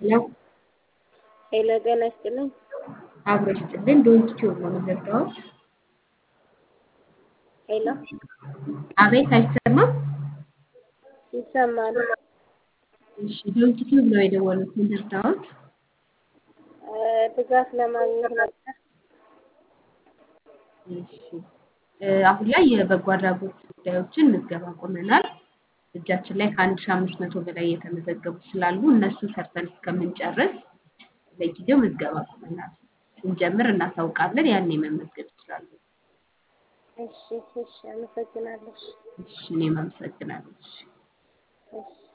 ሄሎ ሄሎ ጤና ይስጥልኝ። አብሮ ይስጥልን። ዶንት ቲዩብ ነው የምዘጋውት። ሄሎ አቤት አይሰማም? ይሰማል። እሺ ዶንት ቲዩብ ነው የደወሉት የምዘጋውት። እ ድጋፍ ለማግኘት ነበር። እሺ እ አሁን ላይ የበጎ አድራጎት ጉዳዮችን ምዝገባ ቆመናል። እጃችን ላይ ከአንድ ሺህ አምስት መቶ በላይ የተመዘገቡ ስላሉ እነሱ ሰርተን እስከምንጨርስ ለጊዜው ምዝገባ ቆመናል። ስንጀምር እናሳውቃለን። ያኔ መመዝገብ ይችላሉ። እሺ እሺ፣ አመሰግናለሁ። እሺ እኔም አመሰግናለሁ። እሺ እሺ